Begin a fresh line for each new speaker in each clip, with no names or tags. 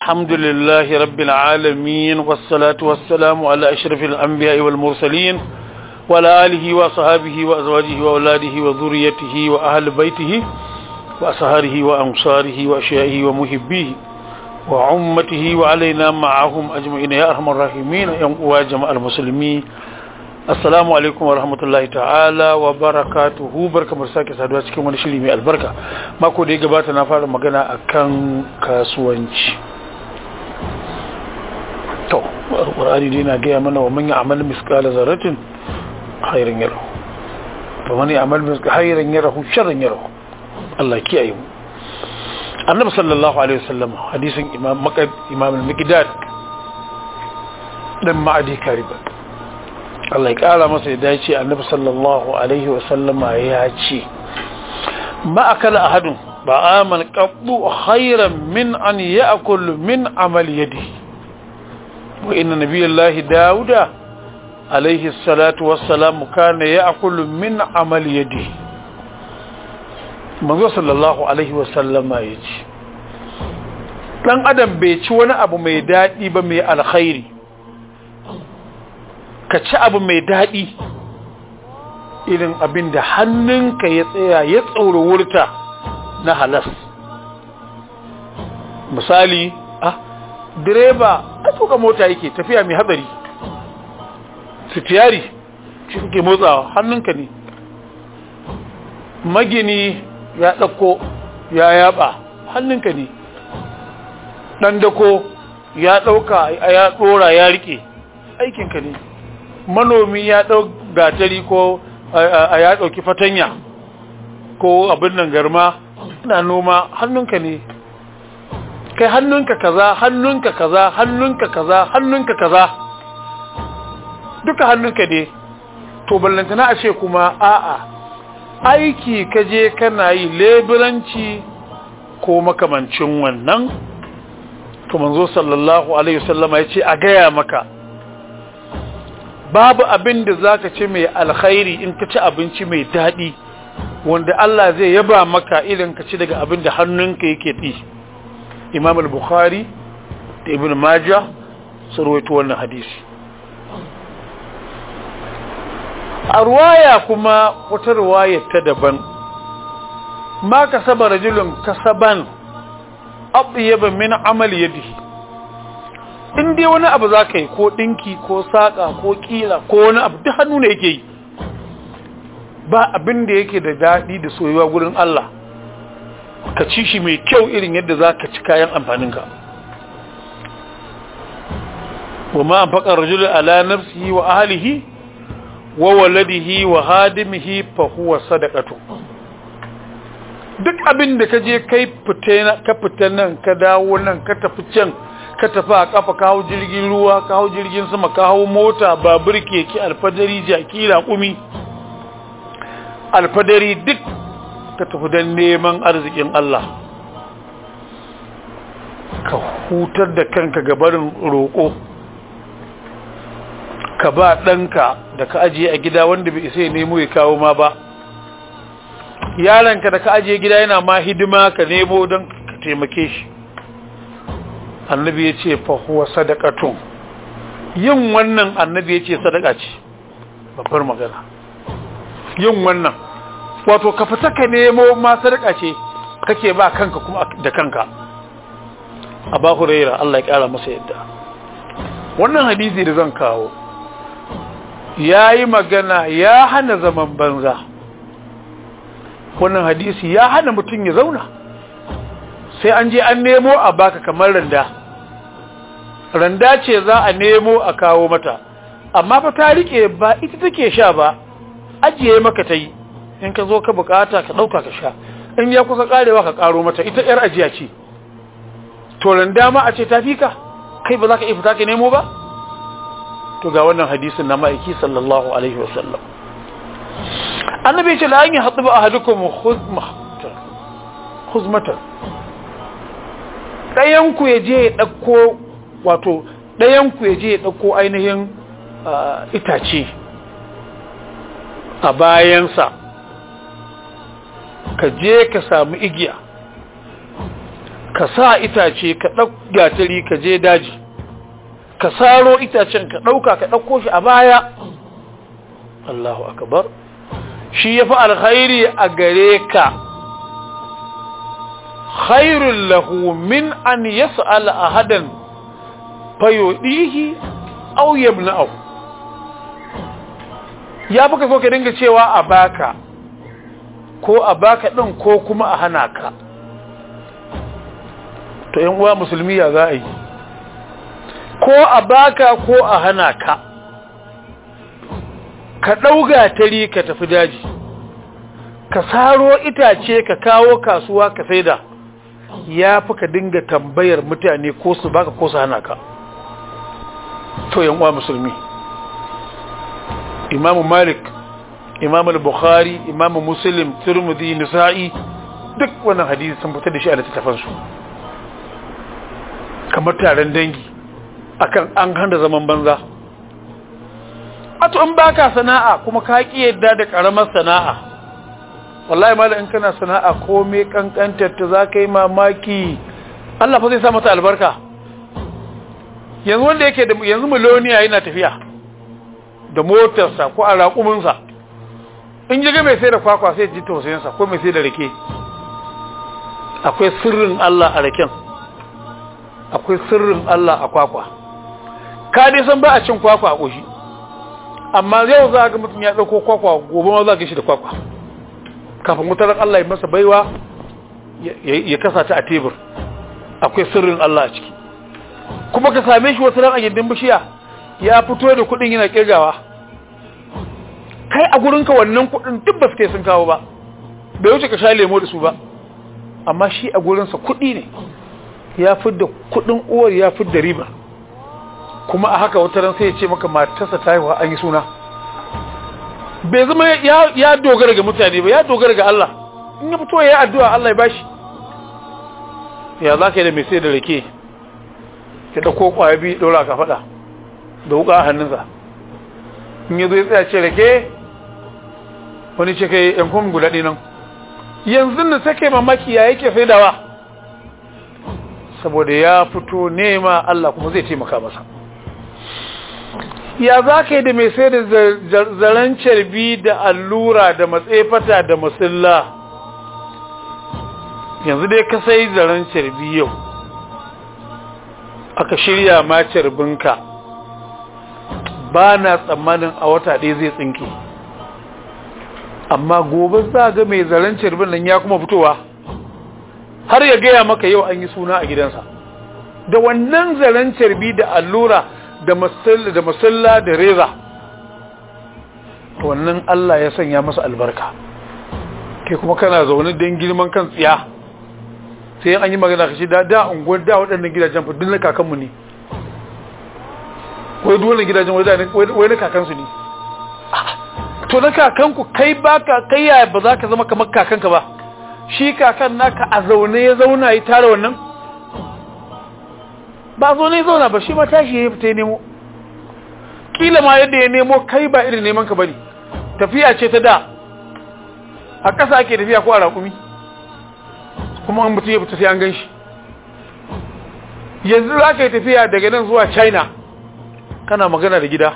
الحمد لله رب العالمين والصلاة والسلام على أشرف الأنبياء والمرسلين وعلى آله وصحابه وأزواجه وأولاده وذريته وأهل بيته وأصهاره وأنصاره وأشيائه ومحبيه وعمته وعلينا معهم أجمعين يا أرحم الراحمين يا جماعة المسلمين assalamu alaikum wa rahmatullahi ta'ala wa barakatuhu barka mu sake saduwa cikin wani shiri mai albarka mako da ya gabata na fara magana akan kasuwanci to alqur'ani dai na gaya mana wa man ya'mal misqala zarratin khairan yarahu wa man ya'mal misqala khairan yarahu sharran yarahu Allah kiyaye mu annabi sallallahu alaihi wasallam hadisin imam maqad imam al-miqdad dan ma'adi karibat Allah ya kara masa ya dace annabi sallallahu alaihi wasallama ya ce ma akala ahadun ba amal qaddu khairan min an ya'kul min amal yadi wa inna nabiyallahi dauda alaihi salatu wassalam kana ya'kul min amal yadi manzo sallallahu alaihi wasallama ya ce dan adam bai ci wani abu mai dadi ba mai alkhairi ka ci abu mai daɗi irin abin da hannunka ya tsaya ya tsauri wurta na halas misali ah direba a tuka mota yake tafiya mai hatsari sitiyari shi suke motsawa hannunka ne magini ya ɗauko ya yaba hannunka ne ɗan dako ya ɗauka ya ɗora ya riƙe aikinka ne manomi ya ɗau gatari ko a ya ɗauki fatanya ko abin nan garma na noma hannunka ne kai hannunka kaza hannunka kaza hannunka kaza hannunka kaza duka hannunka ne to ballantana a ce kuma a'a aiki ka je kana yi leburanci ko makamancin wannan to manzo sallallahu alaihi wasallama ya ce a gaya maka babu abin da za ka ci mai alkhairi in ka ci abinci mai daɗi wanda Allah zai yaba maka idan ka ci daga abin da hannunka yake ɗi imam al-bukhari da ibn majah sun rawaito wannan hadisi a ruwaya kuma wata ruwaya ta daban ma ka saba rajulun kasaban abyaba min amal yadihi in dai wani abu za ka yi ko ɗinki ko saƙa ko ƙila ko wani abu duk hannu ne yake yi ba abin da yake da daɗi da soyuwa gurin Allah ka ci shi mai kyau irin yadda za ka ci kayan amfaninka wa ma faƙar rajulun ala nafsihi wa ahlihi wa waladihi wa hadimihi fa huwa sadaqatu duk abin da ka je kai ka fita nan ka dawo nan ka tafi can ka tafi a kafa ka hau jirgin ruwa ka hau jirgin sama ka hau mota babur keke alfadari jaki raƙumi alfadari duk ka tafi don neman arzikin Allah ka hutar da kanka gabarin roƙo ka ba ɗanka da ka ajiye a gida wanda bai isa ya nemo ya kawo ma ba yaranka da ka ajiye gida yana ma hidima ka nemo don ka taimake shi annabi ya ce fahuwa sadakatun yin wannan annabi ya ce sadaka ce babbar magana yin wannan wato ka fita ka nemo ma sadaka ce kake ba kanka kuma da kanka a ba huraira Allah ya kara masa yadda wannan hadisi da zan kawo ya yi magana ya hana zaman banza wannan hadisi ya hana mutum ya zauna sai an je an nemo a baka kamar randa randa ce za a nemo a kawo mata amma fa ta rike ba ita take sha ba ajiye maka ta yi in ka zo ka bukata ka dauka ka sha in ya kusa karewa ka karo mata ita yar ajiya ce to randa ma a ce ta fika kai ba za ka iya fita ka nemo ba to ga wannan hadisin na ma'aiki sallallahu alaihi wasallam annabi ce la an yi haɗu ba ahadukum khuzmatan ɗayanku ya je ya ɗauko wato ɗayanku ya je ya ɗauko ainihin itace a bayansa ka je ka samu igiya ka sa itace ka ɗauka tari ka je daji ka saro itacen ka ɗauka ka ɗauko shi a baya Allahu akbar shi ya fi alkhairi a gare ka khairun lahu min an yas'al ahadan fayudihi aw yabna'u ya fi so ka dinga cewa a baka ko a baka din ko kuma a hana ka to yan uwa musulmi ya za a yi ko a baka ko a hana ka ka ɗauga tari ka tafi daji ka saro itace ka kawo kasuwa ka saida ya fi ka dinga tambayar mutane ko su baka ko su hana ka to yan uwa musulmi imamu malik imamu bukhari imamu muslim turmudi nisa'i duk wannan hadisi sun fitar da shi a littattafansu kamar taron dangi akan an hana zaman banza ato in baka sana'a kuma ka ki yadda da karamar sana'a wallahi mala in kana sana'a komai kankantar ta zaka yi mamaki Allah fa zai sa mata albarka yanzu wanda yake da yanzu miloniya yana tafiya da motarsa ko a raƙuminsa in ji ga mai sai da kwakwa sai ji tausayinsa ko mai sai da rake akwai sirrin Allah a raken akwai sirrin Allah a kwakwa ka dai san ba a cin kwakwa a ƙoshi amma yau za ga mutum ya ɗauko kwakwa gobe ma za ga shi da kwakwa kafin wutar Allah ya masa baiwa ya kasa ta a tebur akwai sirrin Allah a ciki kuma ka same shi wasu ran a gindin bishiya ya fito da kuɗin yana kirgawa kai a gurinka wannan kuɗin duk ba su kai sun kawo ba bai wuce ka sha lemo da su ba amma shi a gurinsa kuɗi ne ya fidda kuɗin uwar ya fidda riba kuma a haka wata ran sai ya ce maka matarsa ta haihuwa an yi suna bai zama ya dogara ga mutane ba ya dogara ga Allah in ya fito ya yi addu'a Allah ya bashi ya za ka yi da mai sai da rake ya ɗauko ƙwaya biyu ɗora ka faɗa da wuƙa a hannunsa in ya zo ya tsaya ce rake wani ce kai yan kuma guda nan yanzu da take mamaki ya yake saidawa saboda ya fito nema Allah kuma zai taimaka masa ya za ka yi da mai sai da zaren carbi da allura da matsefata da masilla yanzu dai ka sai zaren carbi yau aka shirya ma carbinka ba na tsammanin a wata ɗaya zai tsinke amma gobe za ga mai zaren carbin nan ya kuma fitowa har ya gaya maka yau an yi suna a gidansa da wannan zaren carbi da allura da masalla da reza wannan Allah ya sanya masa albarka kai kuma kana zaune don girman kan tsiya sai an yi magana kashi da da unguwar da waɗannan gidajen fa na kakanmu ne wai duwannan gidajen wai na kakansu ne to na kakanku kai baka kai yaya ba za ka zama kamar kakanka ba shi kakan naka a zaune ya zauna ya tara wannan ba zaune ya zauna ba shi ma tashi ya fita ya nemo kila ma yadda ya nemo kai ba irin neman ka bane tafiya ce ta da a ƙasa ake tafiya ko a raƙumi kuma an mutum ya fita sai an gan shi yanzu za ka yi tafiya daga nan zuwa china kana magana da gida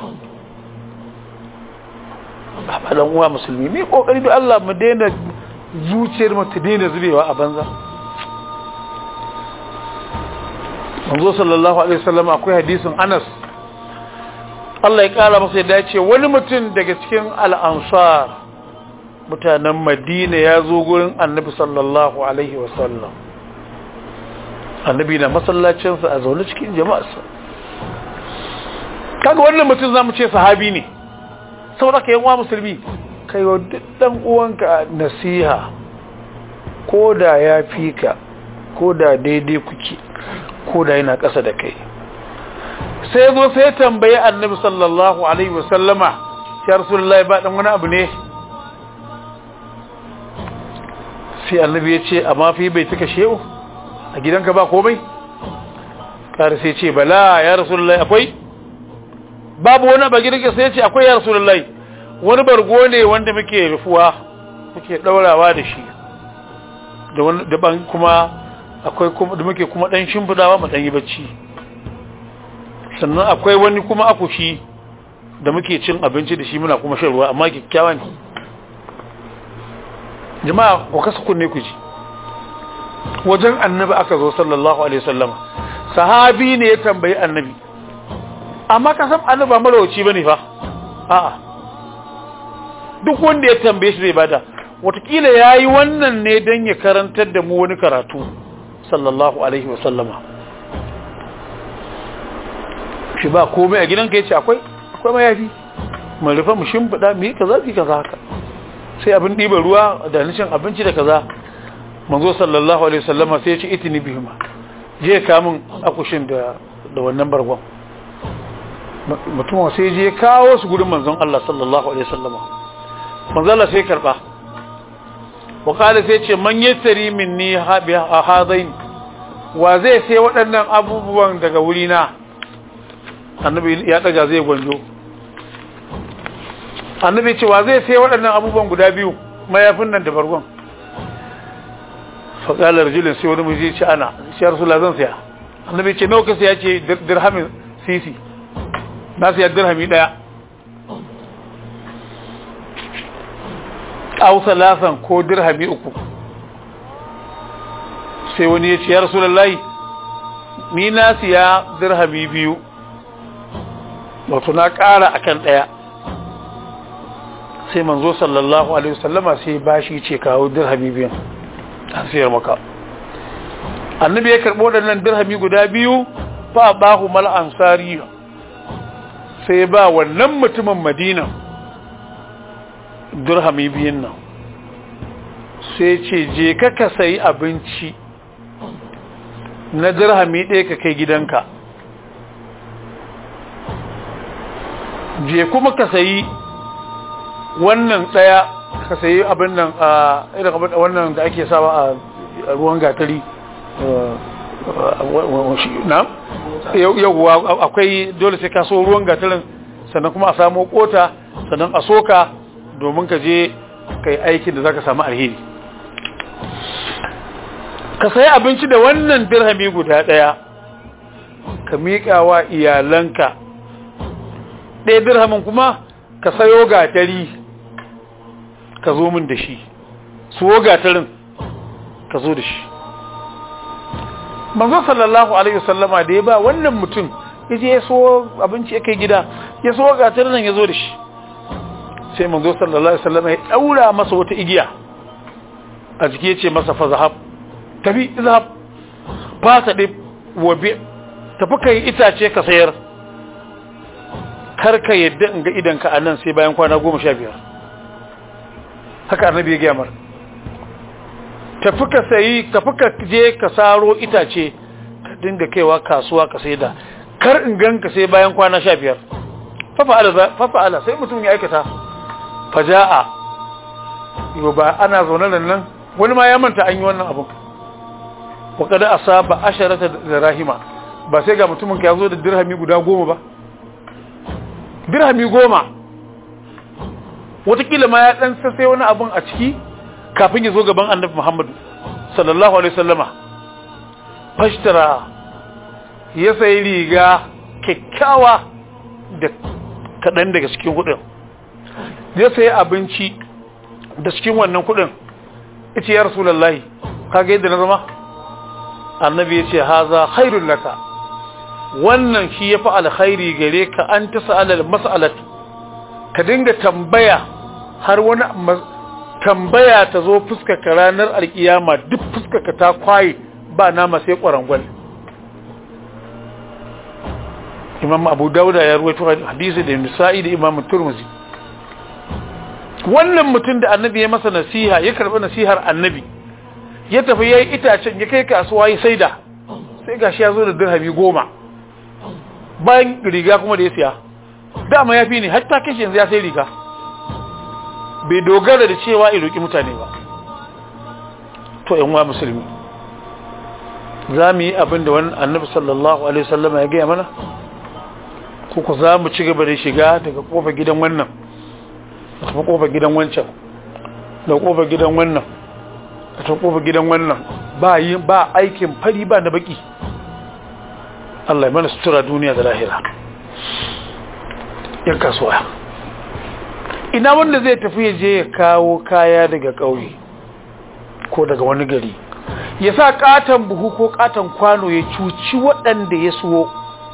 ba dan uwa musulmi mai kokari da Allah mu daina zuciyar mu ta daina zubewa a banza manzo sallallahu alaihi wasallam akwai hadisin Anas Allah ya kara masa yadda ce wani mutum daga cikin al-ansar mutanen Madina ya zo gurin Annabi sallallahu alaihi wasallam Annabi na masallacinsa a zaune cikin jama'arsa kaga wannan mutum zamu ce sahabi ne saboda ka yanwa musulmi kai wa dan uwanka nasiha ko da ya fi ka ko da daidai kuke ko da yana ƙasa da kai sai zo sai tambayi annabi sallallahu alaihi wasallama ya rasulullahi ba dan wani abu ne sai annabi ya ce amma fi bai tuka shehu a gidanka ba komai kare sai ce bala ya rasulullahi akwai babu wani ba gidanka sai ya ce akwai ya rasulullahi wani bargo ne wanda muke rufuwa muke daurawa da shi da wani daban kuma akwai kuma da muke kuma dan shimfidawa mu dan yi bacci sannan akwai wani kuma akushi da muke cin abinci da shi muna kuma shan ruwa amma kyakkyawa ne jama'a ku kasa kunne ku ji wajen annabi aka zo sallallahu alaihi wasallam sahabi ne ya tambayi annabi amma ka san annabi ba marawaci bane fa a'a duk wanda ya tambaye shi zai bada watakila yayi wannan ne dan ya karantar da mu wani karatu sallallahu alaihi wasallama shi ba komai a gidanka yace akwai akwai mayafi mu rufa mu shimfida mu yi kaza ki kaza haka sai abin ɗiba ruwa da nishin abinci da kaza manzo sallallahu alaihi wasallama sai ya ce itini bihima je ka min akushin da da wannan bargon mutum sai je kawo su gurin manzon Allah sallallahu alaihi wasallama manzo Allah sai karba wa kala sai ce man yassari minni hadain wa zai sai waɗannan abubuwan daga wurina annabi ya daga zai gwanjo annabi ce wa zai sai waɗannan abubuwan guda biyu mayafin nan da bargon faƙalar rajulun sai wani miji ce ana shi ya rasu zan siya annabi ce nawa kasa ya ce dirhamin sisi na siya dirhami ɗaya au salasan ko dirhami uku sai wani ya ce ya rasu lallai ni na siya dirhami biyu wato na ƙara akan ɗaya sai manzo sallallahu alaihi wasallama sai bashi ce kawo dirhami biyan an sayar maka annabi ya karɓo waɗannan dirhami guda biyu fa bahu mal ansari sai ba wannan mutumin madina dirhami biyun nan sai ce je ka ka sayi abinci na dirhami ɗaya ka kai gidanka je kuma ka sayi wannan ɗaya ka sayi abin nan a irin abin wannan da ake sawa a ruwan gatari na yauwa akwai dole sai ka so ruwan gatarin sannan kuma a samu kota sannan a soka domin ka je ka yi aikin da za ka samu alheri ka sayi abinci da wannan dirhami guda ɗaya ka miƙa wa iyalanka ɗaya dirhamin kuma ka sayo gatari ka zo min da shi suwo gatarin ka zo da shi manzo sallallahu alaihi wasallama da ya ba wannan mutum ya je ya so abinci ya kai gida ya so gatarin nan ya zo da shi sai manzo sallallahu alaihi wasallama ya daura masa wata igiya a jiki ya ce masa fa zahab tafi zahab fasa ɗi wabe tafi kai itace ka sayar kar ka yadda in ga idanka a nan sai bayan kwana goma sha biyar haka annabi ya gyamar tafi ka sayi tafi ka je ka saro itace ka dinga kaiwa kasuwa ka sai da kar in gan ka sai bayan kwana sha biyar fafa'ala sai mutum ya aikata faja'a yau ba ana zaune nan nan wani ma ya manta an yi wannan abin wakada asaba asharata da rahima ba sai ga mutumin ka ya zo da dirhami guda goma ba dirhami goma watakila ma ya dan sassai wani abun a ciki kafin ya zo gaban annabi Muhammadu sallallahu alaihi wasallama fashtara ya sayi riga kyakkyawa da kaɗan daga cikin kudin ya sayi abinci da cikin wannan kudin ita ya rasulullahi kaga yadda na zama annabi ya ce haza khairul laka wannan shi ya fi alkhairi gare ka an ta sa'alar mas'alat ka dinga tambaya har wani tambaya ta zo fuskaka ranar alkiyama duk fuskaka ta kwaye ba nama sai kwarangwal imam abu dauda ya ruwaito hadisi da nisa'i da imam turmuzi wannan mutum da annabi ya masa nasiha ya karɓi nasihar annabi ya tafi ya yi itacen ya kai kasuwa ya saida sai gashi ya zo da dirhami goma bayan riga kuma da ya siya dama ya fi ne hatta kashi yanzu ya sai riga bai dogara da cewa ya roƙi mutane ba to yan wa musulmi za mu yi abin da wani annabi sallallahu alaihi wasallam ya gaya mana ko za mu ci gaba da shiga daga kofar gidan wannan da kuma kofar gidan wancan da kofar gidan wannan a ta kofa gidan wannan ba yi ba aikin fari ba na baki Allah ya mana sutura duniya da lahira yan kasuwa ina wanda zai tafi ya je ya kawo kaya daga ƙauye ko daga wani gari ya sa katon buhu ko katon kwano ya cuci waɗanda ya suwo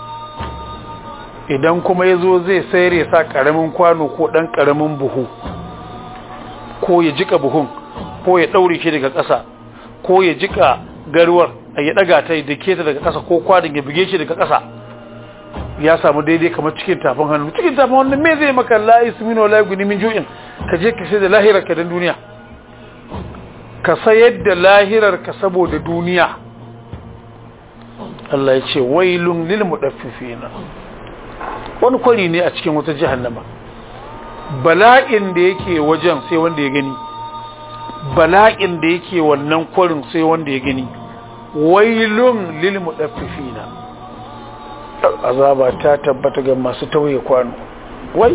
idan kuma ya zo zai sayar ya sa ƙaramin kwano ko ɗan ƙaramin buhu ko ya jika buhun ko ya ɗaure shi daga ƙasa ko ya jika garwar a ya ɗaga ta da ke ta daga ƙasa ko kwanin ya buge shi daga ƙasa ya samu daidai kamar cikin tafin hannu cikin tafin hannu me zai maka la'i su mino la'i guni min ju'in ka je ka sai da lahirar ka don duniya ka sayar da lahirar ka saboda duniya Allah ya ce wailun lil mudaffifina wani kwari ne a cikin wata jahannama bala'in da yake wajen sai wanda ya gani bala'in da yake wannan kwarin sai wanda ya gani wailun lil mudaffifina azaba ta tabbata ga masu tauye kwano wai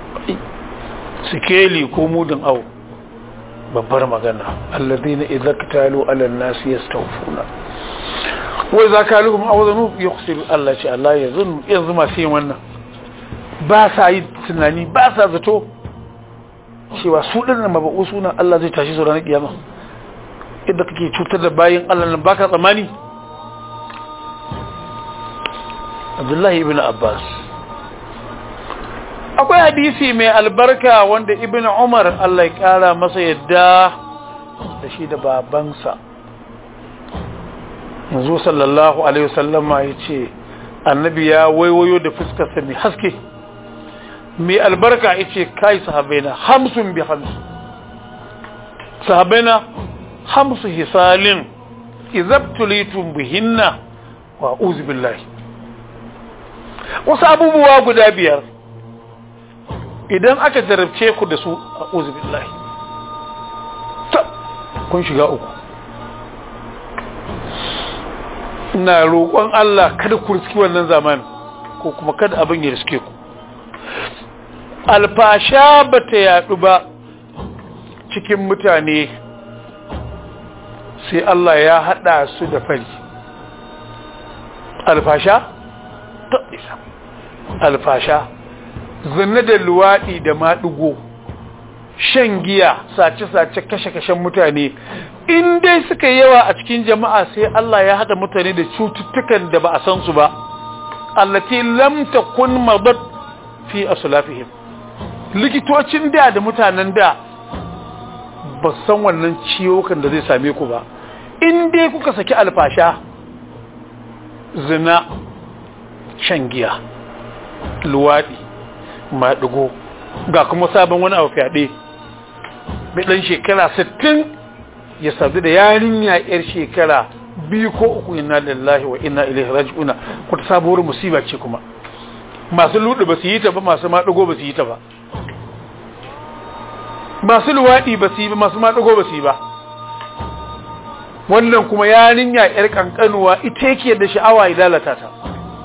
sikeli ko mudin au babbar magana alladhina idza katalu ala an-nas yastawfuna wai za ka lukum awzanu yuqsiru Allah ce Allah ya zun yanzu masu yin wannan ba sa yi tunani ba sa zato cewa su din nan mabu suna Allah zai tashi su ranar kiyama idan kake cutar da bayin Allah nan baka tsamani Abdullahi ibn Abbas akwai hadisi mai albarka wanda ibn Umar Allah ya kara masa yadda da shi da babansa manzo sallallahu alaihi wasallam ya ce annabi ya waiwayo da fuskarsa mai haske mai albarka ya ce kai sahabaina hamsin bi hamsin sahabaina hamsu hisalin izabtulitum bihinna wa uzu billahi wasu abubuwa guda biyar idan aka jarabce ku da su a uzu billahi kun shiga uku ina roƙon Allah kada ku riski wannan zamanin ko kuma kada abin ya riske ku alfasha ba ta yaɗu ba cikin mutane sai Allah ya haɗa su da fari alfasha ta isa alfasha zanne da luwaɗi da maɗigo shan giya sace-sace kashe-kashen mutane in dai suka yawa a cikin jama'a sai Allah ya haɗa mutane da cututtukan da ba a san su ba allati lam takun madat fi aslafihim likitocin da da mutanen da ba san wannan ciwokan da zai same ku ba in dai kuka saki alfasha zina shan giya luwaɗi maɗigo ga kuma sabon wani abu fyaɗe mai ɗan shekara sittin ya sadu da yarinya yar shekara biyu ko uku inna lillahi wa inna ilaihi raji'una wata sabuwar musiba ce kuma masu ludu ba su yi ta ba masu maɗigo ba su yi ta ba masu luwaɗi ba su yi ba masu maɗigo ba su yi ba wannan kuma yarinya yar kankanuwa ita yake da sha'awa ya lalata ta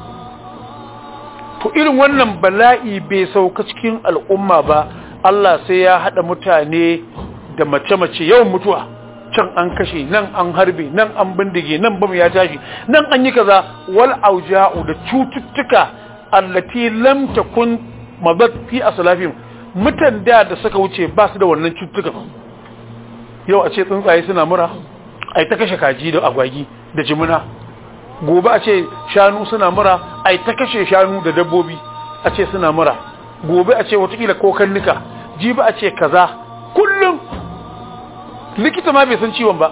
to irin wannan bala'i bai sauka cikin al'umma ba Allah sai ya haɗa mutane da mace-mace yawan mutuwa can an kashe nan an harbe nan an bindige nan bam ya tashi nan an yi kaza wal auja'u da cututtuka allati lam takun mabat fi aslafihim mutan da da suka wuce ba su da wannan cututtukan yau a ce tsuntsaye suna mura ai ta kashe kaji da agwagi da jimina gobe a ce shanu suna mura ai ta kashe shanu da dabbobi a ce suna mura gobe a ce watakila kokannika jibi a ce kaza kullum likita ma bai san ciwon ba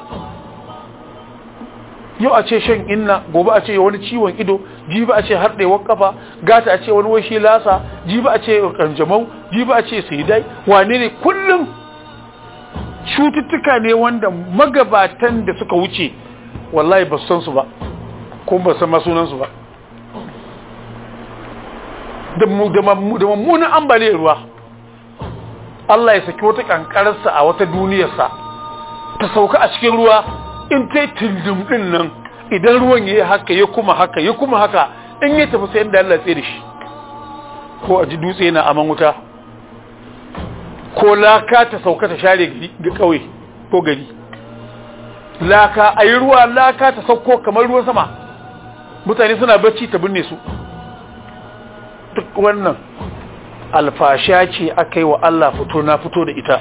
yau a ce shan inna gobe a ce wani ciwon ido jibi a ce harɗewar kafa gata a ce wani washi lasa jibi a ce kanjamau jibi a ce saidai wane ne kullum cututtuka ne wanda magabatan da suka wuce wallahi ba san su ba ko ba san masunansu ba da mummunan ambaliyar ruwa Allah ya saki wata kankararsa a wata duniyarsa ta sauka a cikin ruwa in ta yi tildum din nan idan ruwan ya yi haka ya kuma haka ya kuma haka in ya tafi sayan da Allah tsaye da shi ko a ji dutse na aman wuta ko laka ta sauka ta share ga kauye ko gari laka a yi ruwa laka ta sauko kamar ruwan sama mutane suna bacci ta binne su duk wannan alfasha ce aka yi wa Allah fito na fito da ita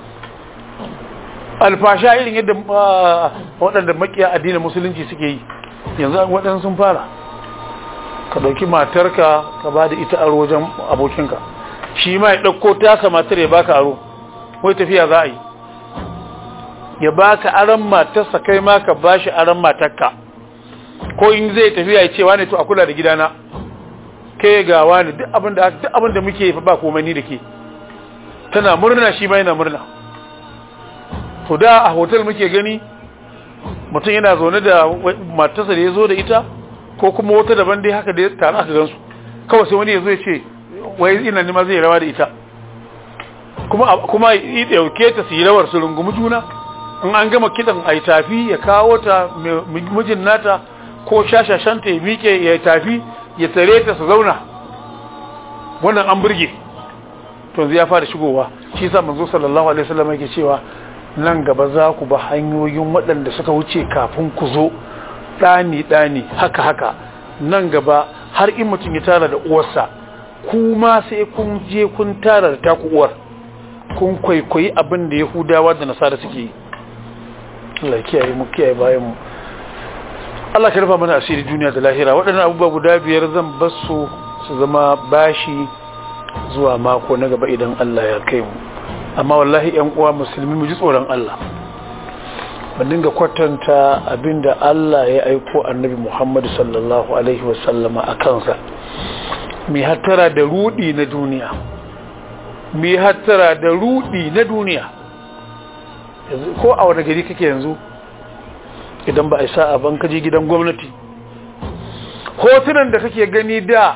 alfasha irin yadda waɗanda makiya addinin musulunci suke yi yanzu waɗansu sun fara ka ɗauki matarka ka ba da ita aro wajen abokinka shi ma ya ɗauko tasa matar ya baka aro wai tafiya za a yi ya baka aron matarsa kai ma ka ba shi aron matarka ko in zai tafiya ya ce wane to a kula da gidana kai ga wani duk abin da duk abin da muke fa ba komai ni da ke tana murna shi ma yana murna to da a hotel muke gani mutum yana zaune da matarsa da ya zo da ita ko kuma wata daban dai haka da ya tare aka gansu kawai sai wani ya zo ya ce wai ina nima zai rawa da ita kuma kuma ya dauke ta su yi rawar su rungumi juna in an gama kidan ai tafi ya kawo ta mijin nata ko shashashanta ya miƙe ya tafi ya tare ta su zauna wannan an burge to ya fara shigowa shi yasa manzo sallallahu alaihi wasallam yake cewa nan gaba za ku ba hanyoyin waɗanda suka wuce kafin ku zo ɗani ɗani haka haka nan gaba har in mutum ya tara da uwarsa kuma sai kun je kun tara da taku uwar kun kwaikwayi abin da yahudawa da nasara suke yi Allah kiyaye mu kiyaye bayan mu Allah ka rufa mana asiri duniya da lahira waɗannan abubuwa guda biyar zan basu su zama bashi zuwa mako na gaba idan Allah ya kai mu amma wallahi ƴan uwa musulmi mu ji tsoron Allah mu dinga kwatanta abinda Allah ya aiko annabi Muhammad sallallahu alaihi wasallama a kansa mi hattara da rudi na duniya mi hattara da rudi na duniya ko a wani gari kake yanzu idan ba a isa a ban kaji gidan gwamnati hotunan da kake gani da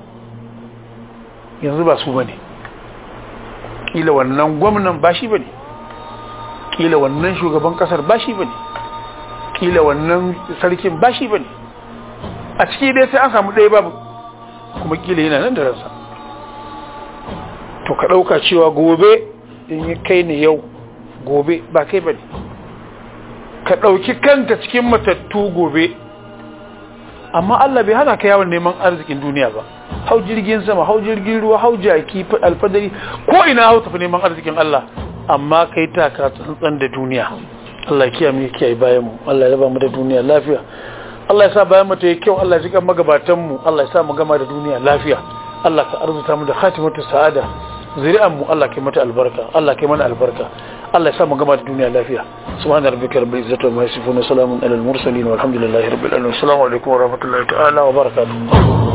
yanzu ba su bane kila wannan gwamnan ba shi bane kila wannan shugaban kasar ba shi bane kila wannan sarkin ba shi bane a ciki dai sai an samu ɗaya babu kuma kila yana nan da ransa to ka ɗauka cewa gobe in yi kai ne yau gobe ba kai bane ka ɗauki kanka cikin matattu gobe amma Allah bai hana ka yawon neman arzikin duniya ba hau jirgin sama hau jirgin ruwa hau jaki alfadari ko ina hau tafi neman arzikin Allah amma kai taka tsantsan da duniya Allah ya kiyaye mu kiyaye bayan mu Allah ya raba mu da duniya lafiya Allah ya sa bayan mu ta yi kyau Allah ya jika magabatan mu Allah ya sa mu gama da duniya lafiya Allah ka arzuta mu da khatimatu sa'ada zuri'an mu Allah kai mata albarka Allah kai mana albarka Allah ya sa mu gama da duniya lafiya subhana rabbika rabbil izzati wa yasifun wa salamun alal mursalin walhamdulillahi rabbil alamin assalamu alaikum wa rahmatullahi ta'ala wa barakatuh